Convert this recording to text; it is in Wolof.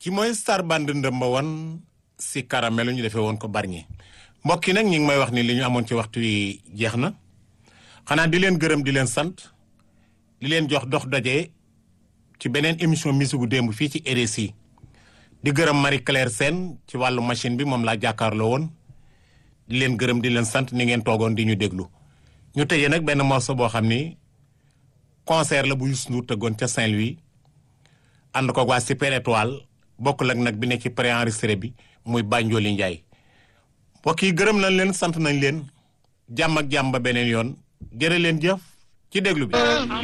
ci mooy star band ndëmba woon si caramelu ñu defee woon ko barñi mbokk yi nag ñi ngi may wax ni li ñu amoon ci waxtu wi jeex na xanaa di leen gërëm di leen sant di leen jox dox daje ci beneen émission musique gu démb fii ci RSI di gërëm Marie Claire Sène ci wàllu machine bi moom laa jàkkaarloo woon di leen gërëm di leen sant ni ngeen toogoon di ñu déglu ñu tëjee nag benn morceau boo xam ni concert la bu Youssou Ndour tëggoon ca Saint-Louis ànd ko waa Super Étoile bokkul ak nag bi ne ci préenregistré bi muy Banjoli Ndiaye mbokk yi gërëm nañ leen sant nañ leen jàmm ak jàmm ba beneen yoon jërë leen jëf ci déglu bi